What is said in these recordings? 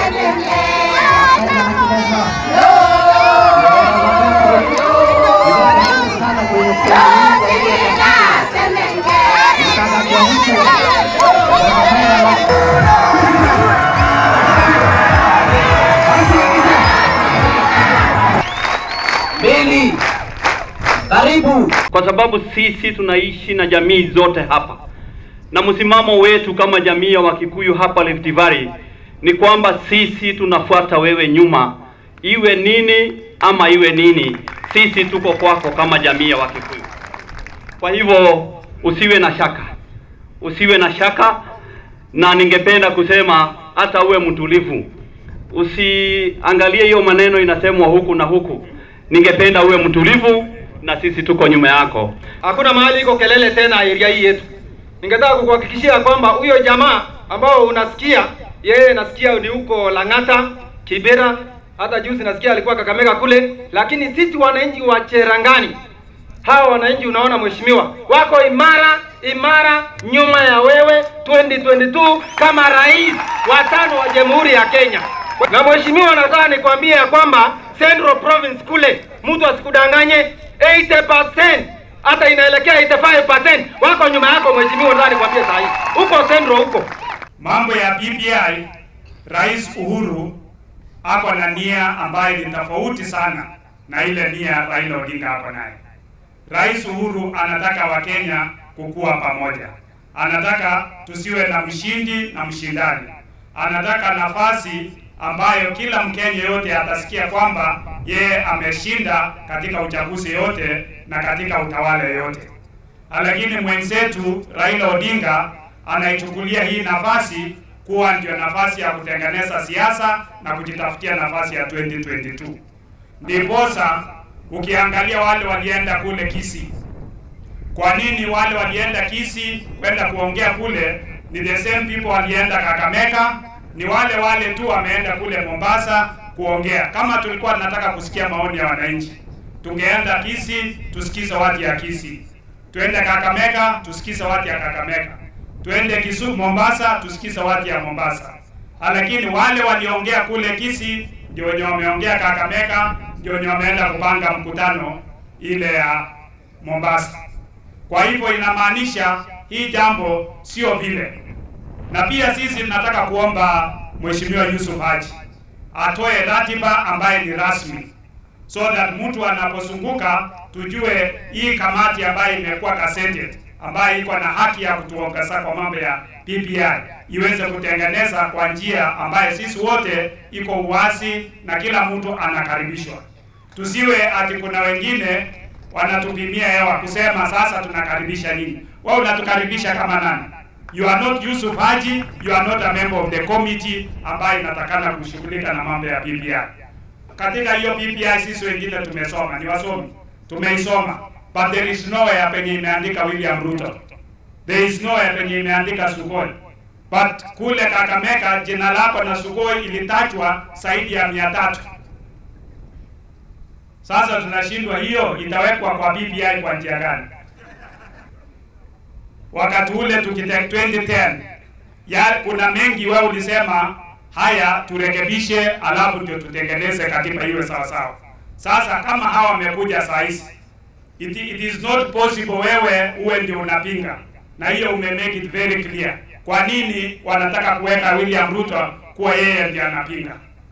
Bili, karibu. kwa sababu sisi tunaishi na jamii zote hapa, na msimamo wetu kama jamii ya Wakikuyu hapa Rift Valley ni kwamba sisi tunafuata wewe nyuma, iwe nini ama iwe nini, sisi tuko kwako kama jamii ya Wakikuyu. Kwa hivyo usiwe na shaka, usiwe na shaka, na ningependa kusema hata uwe mtulivu, usiangalie hiyo maneno inasemwa huku na huku. Ningependa uwe mtulivu, na sisi tuko nyuma yako. Hakuna mahali iko kelele tena area hii yetu. Ningetaka kukuhakikishia kwamba huyo jamaa ambao unasikia yeye, nasikia ni huko Lang'ata, Kibera, hata juzi nasikia alikuwa Kakamega kule, lakini sisi wananchi wa Cherangani, hawa wananchi unaona, mheshimiwa, wako imara imara nyuma ya wewe 2022 kama rais wa tano wa Jamhuri ya Kenya. Na mheshimiwa, nataka nikwambie ya kwamba Central Province kule, mtu asikudanganye 80% hata inaelekea 85% wako nyuma yako mheshimiwa, nataka nikwambie saa hii huko Central huko Mambo ya BBI, Rais Uhuru ako na nia ambayo ni tofauti sana na ile nia Raila Odinga ako naye. Rais Uhuru anataka Wakenya kukua pamoja, anataka tusiwe na mshindi na mshindani, anataka nafasi ambayo kila Mkenya yote atasikia kwamba yeye ameshinda katika uchaguzi yote na katika utawala yote. Lakini mwenzetu Raila Odinga anaichukulia hii nafasi kuwa ndio nafasi ya kutengeneza siasa na kujitafutia nafasi ya 2022. Ndiposa ukiangalia wale walienda kule Kisii, kwa nini wale walienda Kisii kwenda kuongea kule? Ni the same people walienda Kakamega, ni wale wale tu wameenda kule Mombasa kuongea. Kama tulikuwa tunataka kusikia maoni ya wananchi, tungeenda Kisii tusikize watu ya Kisii, tuende Kakamega tusikize watu ya Kakamega, tuende Kisumu, Mombasa tusikize watu ya Mombasa. Lakini wale waliongea kule Kisii ndio wenye wameongea Kakamega, ndio wenye wameenda kupanga mkutano ile ya Mombasa. Kwa hivyo inamaanisha hii jambo sio vile, na pia sisi tunataka kuomba Mheshimiwa Yusuf Haji atoe ratiba ambaye ni rasmi, so that mtu anapozunguka tujue hii kamati ambayo imekuwa gazetted ambayo iko na haki ya kutuongoza kwa mambo ya BBI iweze kutengeneza kwa njia ambayo sisi wote iko uwazi na kila mtu anakaribishwa. Tusiwe ati kuna wengine wanatupimia hewa kusema sasa tunakaribisha nini. Wewe unatukaribisha kama nani? You are not Yusuf Haji, you are not a member of the committee ambayo inatakana kushughulika na mambo ya BBI. Katika hiyo BBI sisi wengine tumesoma, ni wasomi, tumeisoma, but there is nowhere penye imeandika William Ruto, there is nowhere penye imeandika Sugoi, but kule Kakamega jina lako na Sugoi ilitajwa zaidi ya mia tatu. Sasa tunashindwa, hiyo itawekwa kwa BBI kwa njia gani? Wakati ule tukite 2010 ya kuna mengi wewe ulisema haya turekebishe, alafu ndio tutengeneze katiba iwe sawa sawa. Sasa kama hawa wamekuja saa hizi, it, it is not possible wewe uwe ndio unapinga, na hiyo ume make it very clear. Kwa nini wanataka kuweka William Ruto kuwa yeye ndiye anapinga?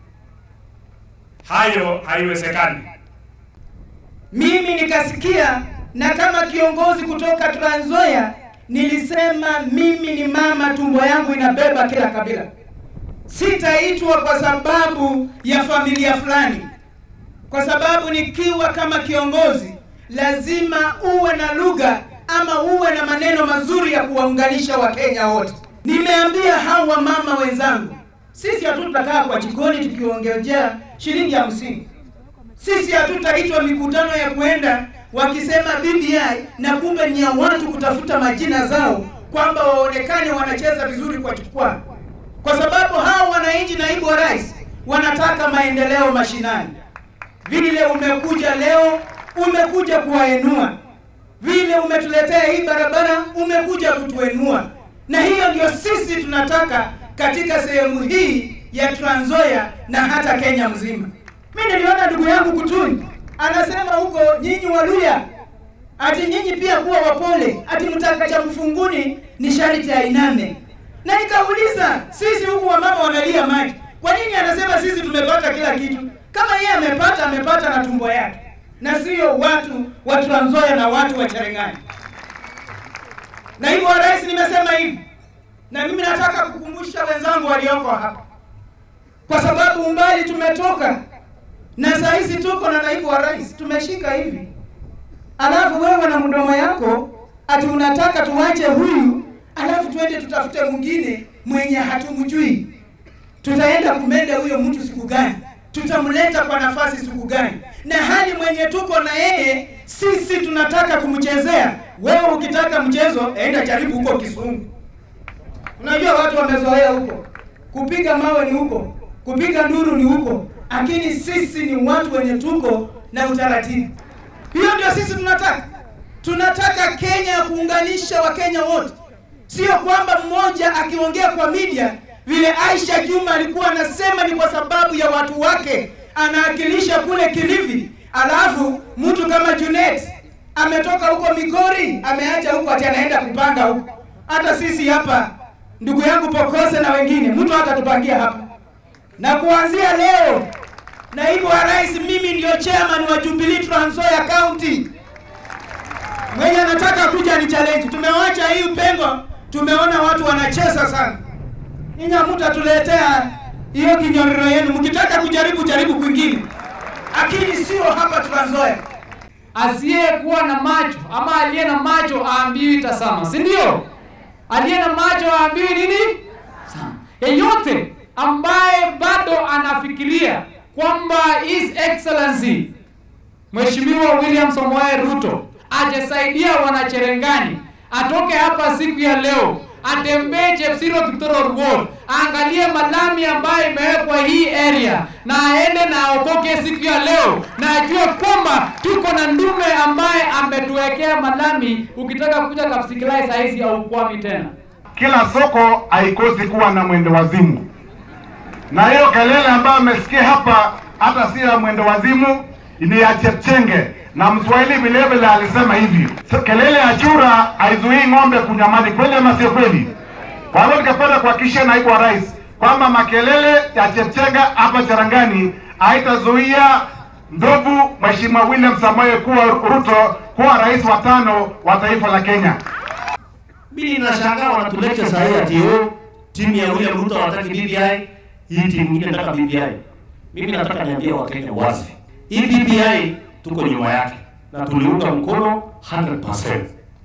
Hayo haiwezekani. Mimi nikasikia na kama kiongozi kutoka Trans Nzoia nilisema mimi ni mama, tumbo yangu inabeba kila kabila. Sitaitwa kwa sababu ya familia fulani, kwa sababu nikiwa kama kiongozi lazima uwe na lugha ama uwe na maneno mazuri ya kuwaunganisha Wakenya wote. Nimeambia hawa mama wenzangu, sisi hatutakaa kwa jikoni tukiongejea shilingi hamsini. Sisi hatutaitwa mikutano ya kuenda wakisema BBI na kumbe ni ya watu kutafuta majina zao kwamba waonekane wanacheza vizuri kwa jukwaa, kwa sababu hao wananchi, naibu wa rais, wanataka maendeleo mashinani. Vile umekuja leo, umekuja kuwaenua, vile umetuletea hii barabara, umekuja kutuenua, na hiyo ndio sisi tunataka katika sehemu hii ya Trans Nzoia na hata Kenya mzima. Mimi niliona ndugu yangu Kutuni anasema huko, nyinyi Waluya ati nyinyi pia kuwa wapole, ati mtaka cha mfunguni ni sharti ainame. Na nikauliza sisi huku wamama wanalia maji, kwa nini anasema sisi tumepata kila kitu? Kama yeye amepata, amepata na tumbo yake, na sio watu wa Trans Nzoia na watu wa Cherengani. Naibu wa rais, nimesema hivi, na mimi nataka kukumbusha wenzangu walioko hapa, kwa sababu umbali tumetoka na saa hizi tuko na naibu wa rais, tumeshika hivi, alafu wewe na mdomo yako ati unataka tuwache huyu, alafu twende tutafute mwingine mwenye hatumjui. Tutaenda kumenda huyo mtu siku gani? Tutamleta kwa nafasi siku gani? Na hali mwenye tuko na yeye sisi tunataka kumchezea. Wewe ukitaka mchezo, enda jaribu huko Kisumu. Unajua watu wamezoea huko, kupiga mawe ni huko, kupiga nduru ni huko, lakini sisi ni watu wenye tuko na utaratibu. Hiyo ndio sisi tunataka. Tunataka Kenya ya kuunganisha Wakenya wote, sio kwamba mmoja akiongea kwa media vile Aisha Juma alikuwa anasema ni kwa sababu ya watu wake, anaakilisha kule Kilifi, alafu mtu kama Junet ametoka huko Migori, ameacha huko ati anaenda kupanga huko. Hata sisi hapa, ndugu yangu Pokose na wengine, mtu hata tupangia hapa. Na kuanzia leo, naibu wa rais, mimi ndio chairman wa Jubilee Trans Nzoia County. Mwenye anataka kuja ni challenge. Tumewacha hii pengo, tumeona watu wanacheza sana. Nyinyi hamtatuletea hiyo kinyororo yenu, mkitaka kujaribu jaribu kwingine, lakini sio hapa Trans Nzoia. asiyekuwa na macho ama aliye na macho aambiwi tazama, si ndio? Aliye na macho aambiwi nini? Tazama. Yeyote ambaye bado anafikiria kwamba His Excellency Mheshimiwa William Samoei Ruto ajasaidia wanacherengani, atoke hapa siku ya leo atembee Chepsiro Victoria Ward, aangalie malami ambayo imewekwa hii area na aende na aokoke siku ya leo, na ajue kwamba tuko na ndume ambaye ametuwekea malami. Ukitaka kuja Kapsikilai saa hizi haukwami tena. Kila soko haikosi kuwa na mwendo wazimu, na hiyo kelele ambayo amesikia hapa hata si ya mwendo wazimu, ni ya Chepchenge na Mswahili vile vile alisema hivi, "So, kelele ya chura haizuii ng'ombe kunywa maji. Kweli ama sio kweli? Kwa hivyo ningependa kuhakikishia naibu wa rais kwamba makelele ya Chepchenge hapa Cherangani haitazuia ndugu Mheshimiwa William Samoei kuwa Ruto kuwa rais wa tano wa taifa la Kenya. Mimi nashangaa wanatuleta saa hii ati oh, timu ya William Ruto hawataki BBI, hii timu nyingine inataka BBI. Mimi nataka niambie Wakenya wazi, hii BBI tuko nyuma yake na tuliunga mkono 100%,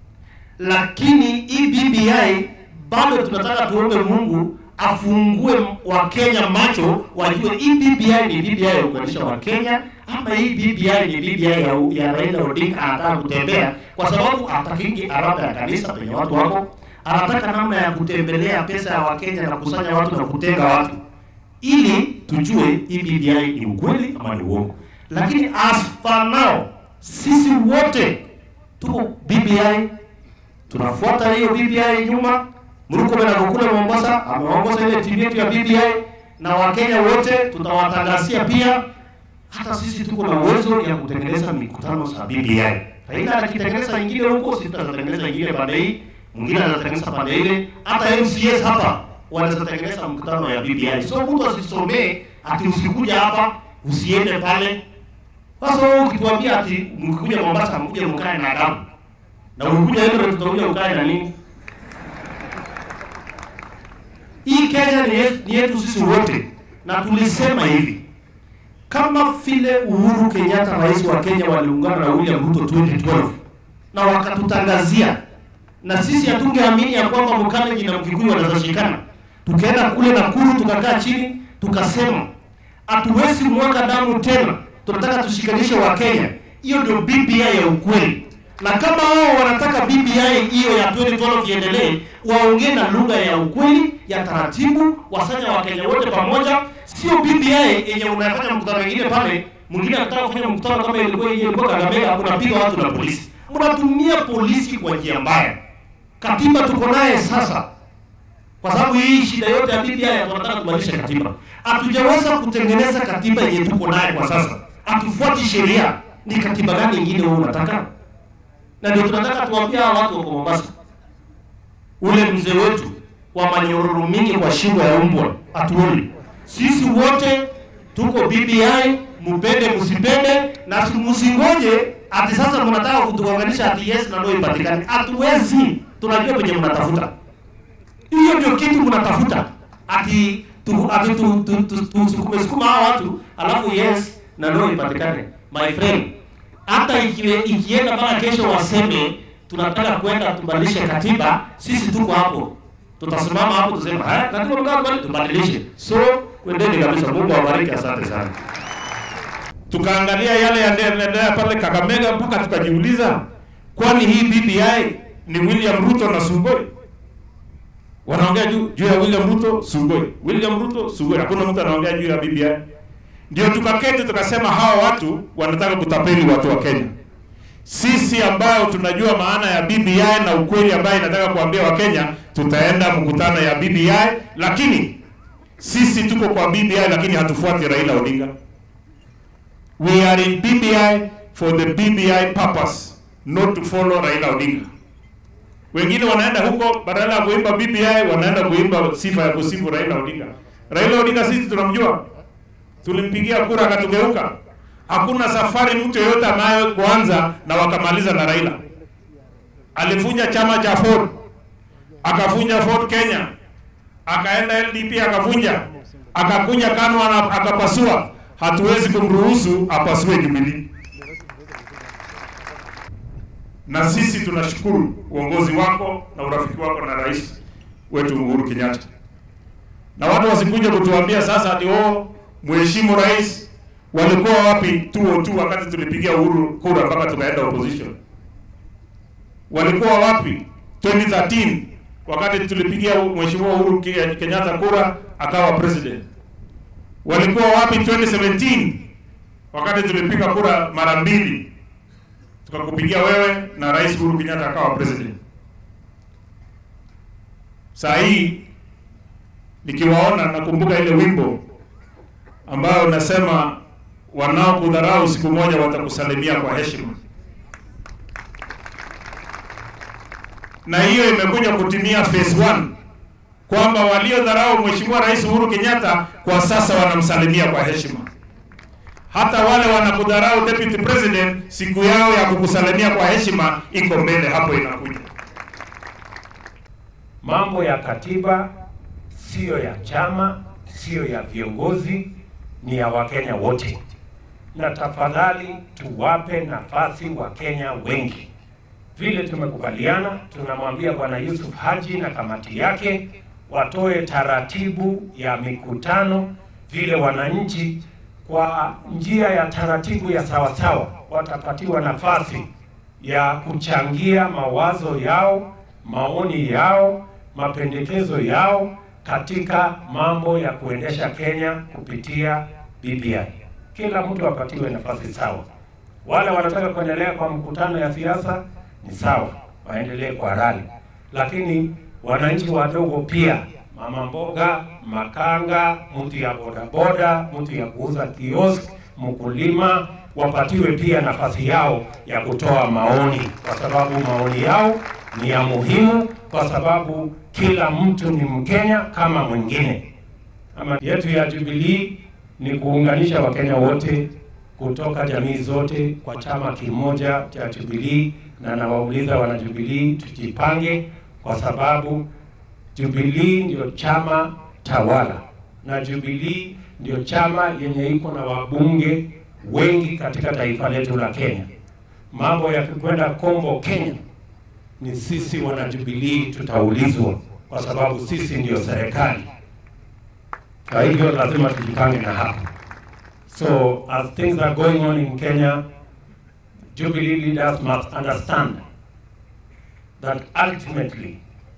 lakini hii BBI bado tunataka tuombe Mungu afungue Wakenya macho wajue hii BBI ni BBI ya kuunganisha Wakenya ama hii BBI ni BBI ya, ya Raila Odinga anataka kutembea, kwa sababu atakingi arada ya kanisa penye watu wako, anataka namna ya kutembelea pesa ya Wakenya na kusanya watu na kutenga watu, ili tujue hii BBI ni ukweli ama ni uongo. Lakini as for now sisi wote tuko BBI, tunafuata hiyo BBI nyuma. Murkomen ako kule Mombasa ameongoza ile timu yetu ya BBI, na Wakenya wote tutawatangazia pia hata sisi tuko na uwezo ya kutengeneza mikutano za BBI. Raila akitengeneza nyingine huko, sisi tutatengeneza nyingine pande hii, mwingine atatengeneza pande ile, hata MCS hapa wanaweza tengeneza mkutano ya BBI. So mtu asisomee ati usikuja hapa usiende pale. Sasa wewe ukituambia ati mkikuja Mombasa mkuje mkae na adabu na ukikuja Eldoret tutakuja ukae na nini? Hii Kenya ni yetu, ni yetu sisi wote, na tulisema hivi kama vile Uhuru Kenyatta rais wa Kenya waliungana na William Ruto 2012 na wakatutangazia, na sisi hatungeamini ya kwamba Mkalenjin na Mkikuyu wanaweza shikana. Tukaenda kule Nakuru tukakaa chini tukasema hatuwezi mwaka damu tena, tunataka tushikanishe wa Kenya. Hiyo ndio BBI ya ukweli, na kama wao wanataka BBI hiyo ya 2012 iendelee, waongee na lugha ya ukweli ya taratibu, wasanya Wakenya wote pamoja, sio BBI yenye unafanya mkutano mwingine pale, mwingine anataka kufanya mkutano kama ilikuwa ile ilikuwa Kakamega, unapiga watu na polisi. Mnatumia polisi kwa njia mbaya. Katiba tuko naye sasa, kwa sababu hii shida yote ya BBI tunataka kubadilisha katiba. Hatujaweza kutengeneza katiba yenye tuko naye kwa sasa, hatufuati sheria. Ni katiba gani ingine wewe unataka? Na ndio tunataka tuwaambia hawa watu wako Mombasa, ule mzee wetu wa manyororo mingi kwa shingo ya umbwa atuoni. Sisi wote tuko BBI, mupende msipende, na msingoje ati sasa mnataka kutuunganisha ati yes na no ipatikane. Hatuwezi, tunajua penye mnatafuta. Hiyo ndio kitu mnatafuta, ati tu ati tu tu tu- tusukume sukuma hawa watu alafu yes na no ipatikane. My friend, hata ikiwe ikienda mpaka kesho waseme tunataka kwenda tubadilishe katiba, sisi tuko hapo, tutasimama hapo tuseme haya, katiba mtaka kubadili, tubadilishe. So kwendeni kabisa. Mungu awabariki, asante sana. tukaangalia yale yanaendelea pale Kakamega mpaka tukajiuliza, kwani hii BBI ni William Ruto na Sugoi? Wanaongea juu juu ya William Ruto Sugoi, William Ruto Sugoi, hakuna mtu anaongea juu ya BBI. Ndio tukaketi tukasema hawa watu wanataka kutapeli watu wa Kenya. Sisi ambao tunajua maana ya BBI na ukweli ambayo inataka kuambia Wakenya, tutaenda mkutano ya BBI, lakini sisi tuko kwa BBI, lakini hatufuati Raila Odinga. We are in BBI for the BBI purpose, not to follow Raila Odinga. Wengine wanaenda huko badala ya kuimba BBI wanaenda kuimba sifa ya kusifu Raila Odinga. Raila Odinga sisi tunamjua, tulimpigia kura akatugeuka. Hakuna safari mtu yeyote anayo kuanza na wakamaliza na Raila. Alifunja chama cha Ford, akafunja Ford Kenya, akaenda LDP akavunja, akakuja KANU ana- akapasua. Hatuwezi kumruhusu apasue Jubilee. Na sisi tunashukuru uongozi wako na urafiki wako na rais wetu Uhuru Kenyatta, na watu wasikuja kutuambia sasa ati oh, mheshimu rais. Walikuwa wapi 202 wakati tulipigia Uhuru kura mpaka tukaenda opposition? Walikuwa wapi 2013 wakati tulipigia mheshimiwa Uhuru Ke- Kenyatta kura akawa president? Walikuwa wapi 2017 wakati tulipiga kura mara mbili tukakupigia wewe na rais Uhuru Kenyatta akawa president? Saa hii nikiwaona nakumbuka ile wimbo ambayo unasema wanaokudharau siku moja watakusalimia kwa heshima, na hiyo imekuja kutimia phase 1 kwamba waliodharau Mheshimiwa Rais Uhuru Kenyatta kwa sasa wanamsalimia kwa heshima. Hata wale wanakudharau deputy president, siku yao ya kukusalimia kwa heshima iko mbele, hapo inakuja. Mambo ya katiba siyo ya chama, siyo ya viongozi, ni ya Wakenya wote, na tafadhali tuwape nafasi Wakenya wengi. Vile tumekubaliana, tunamwambia Bwana Yusuf Haji na kamati yake watoe taratibu ya mikutano, vile wananchi kwa njia ya taratibu ya sawasawa watapatiwa nafasi ya kuchangia mawazo yao, maoni yao, mapendekezo yao katika mambo ya kuendesha Kenya kupitia BBI. Kila mtu apatiwe nafasi sawa. Wale wanataka kuendelea kwa mkutano ya siasa ni sawa, waendelee kwa rali, lakini wananchi wadogo pia, mama mboga, makanga, mtu ya bodaboda, mtu ya kuuza kiosk, mkulima, wapatiwe pia nafasi yao ya kutoa maoni, kwa sababu maoni yao ni ya muhimu, kwa sababu kila mtu ni Mkenya kama mwingine. Ama yetu ya Jubilee ni kuunganisha Wakenya wote kutoka jamii zote kwa chama kimoja cha Jubilee, na nawauliza wana Jubilee tujipange, kwa sababu Jubilee ndio chama tawala na Jubilee ndio chama yenye iko na wabunge wengi katika taifa letu la Kenya. Mambo yakikwenda kombo Kenya, ni sisi wana Jubilee tutaulizwa, kwa sababu sisi ndio serikali. Kwa hivyo lazima tujipange na hapo. So as things are going on in Kenya, Jubilee leaders must understand that ultimately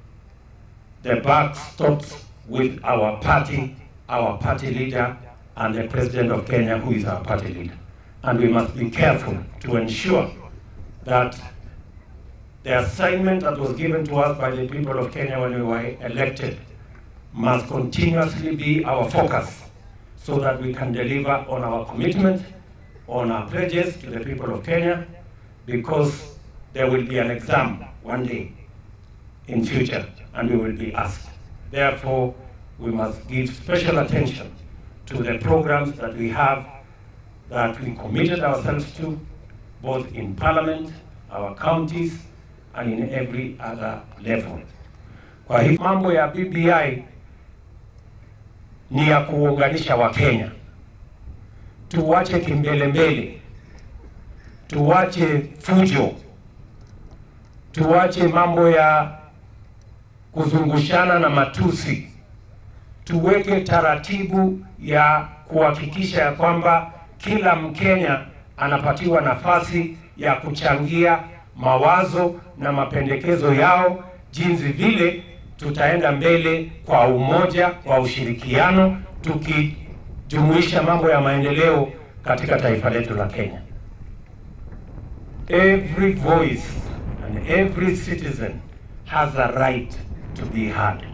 the buck stops with our party, our party leader, and the president of Kenya, who is our party leader. And we must be careful to ensure that the assignment that was given to us by the people of Kenya when we were elected must continuously be our focus so that we can deliver on our commitment, on our pledges to the people of Kenya, because there will be an exam one day in future and we will be asked. Therefore, we must give special attention to the programs that we have that we committed ourselves to, both in parliament, our counties, and in every other level. Kwa hivyo mambo ya BBI ni ya kuunganisha Wakenya. Tuwache kimbelembele, tuwache fujo, tuwache mambo ya kuzungushana na matusi, tuweke taratibu ya kuhakikisha ya kwamba kila Mkenya anapatiwa nafasi ya kuchangia mawazo na mapendekezo yao, jinsi vile tutaenda mbele kwa umoja, kwa ushirikiano, tukijumuisha mambo ya maendeleo katika taifa letu la Kenya. Every voice and every citizen has a right to be heard.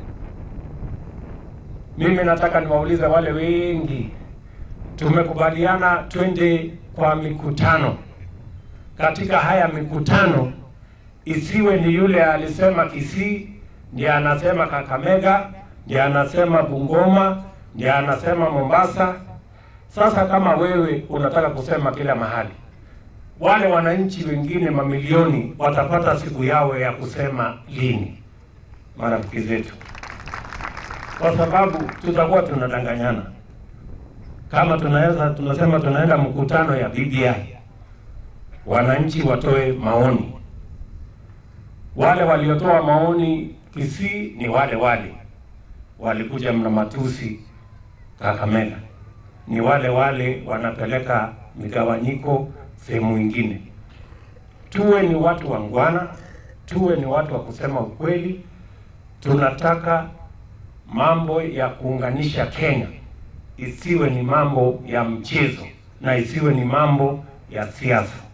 Mimi nataka niwaulize wale wengi, tumekubaliana twende kwa mikutano. Katika haya mikutano isiwe ni yule alisema Kisii ndiye anasema Kakamega, ndiye anasema Bungoma, ndiye anasema Mombasa. Sasa kama wewe unataka kusema kila mahali, wale wananchi wengine mamilioni watapata siku yao ya kusema lini? Marafiki zetu, kwa sababu tutakuwa tunadanganyana. Kama tunaweza tunasema tunaenda mkutano ya BBI, wananchi watoe maoni. Wale waliotoa maoni Kisii ni wale wale walikuja mna matusi Kakamega, ni wale wale wanapeleka migawanyiko sehemu ingine. Tuwe ni watu wangwana, tuwe ni watu wa kusema ukweli. Tunataka mambo ya kuunganisha Kenya isiwe ni mambo ya mchezo na isiwe ni mambo ya siasa.